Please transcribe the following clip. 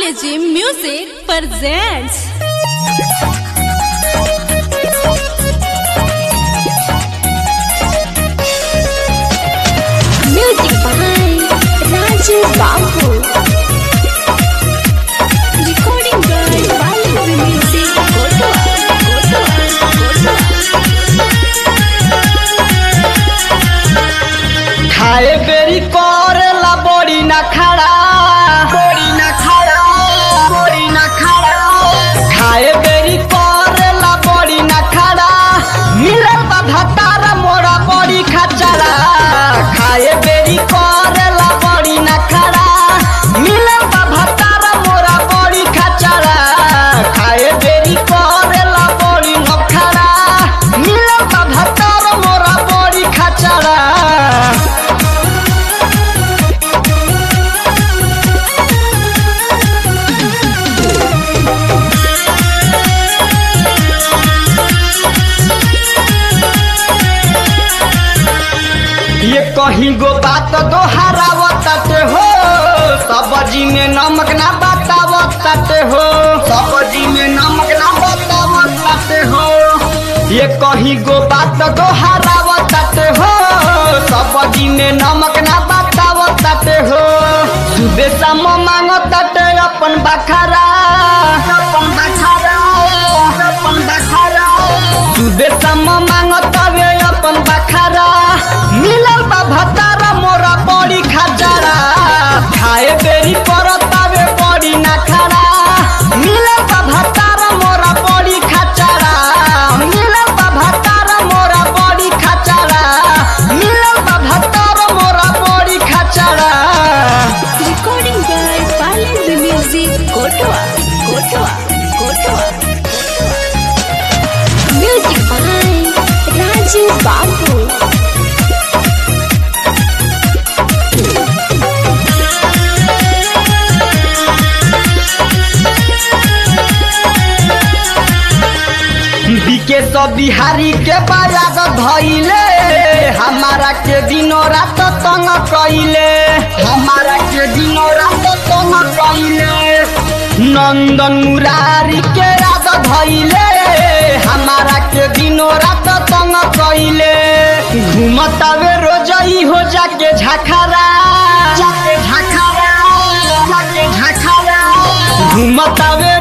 RKG Music presents. Music by Raju Babu. Recording by Balu Music Kotoa. खाए बेरी करेला बड़ी ना खड़ा बड़ी ना खड़ा बड़ी ना खड़ा खाए बेरी करेला बड़ी ना खड़ा मिलल बा भतारा मोरा बड़ी खचरा खाए बेरी करेला बड़ी ना खड़ा मिलल बा भतारा मोरा बड़ी खचरा खाए बेरी करेला बड़ी न खड़ा मिलल बा भतारा मोरा बड़ी खचरा ये कहीं गो बात दोहरावत हो सब्जी में नमक ना बतावत हो सब्जी में नमक ना बतावत हो ये कहीं गो बात दोहरावत हो सब्जी में नमक ना बतावत हो सुबह शाम मांगत अपन बखारा अपन बखारा अपन बखारा सुबह शाम मांगत वे अपन बखारा मिलल बा भतारा मोरा बड़ी खजरा खाए बेरी परत वे बड़ी ना खरा मिलल बा भतारा मोरा बड़ी खचरा मिलल बा भतारा मोरा बड़ी खचरा मिलल बा भतारा मोरा बड़ी खचरा Recording by Balu Music Kotoa. Kotoa. Kotoa. Music by Raju Babu. बीके सब बिहारी के बायाग धैले हमारा के दिनो रात तंग कैले हमारा के दिनो रात तंग कैले नंदन मुरारी के रात धैले हमारा के दिनो रात तंग कैले घूमतावे रोजई हो जाके झखरा जाके झखरा जाके झखरा घूमतावे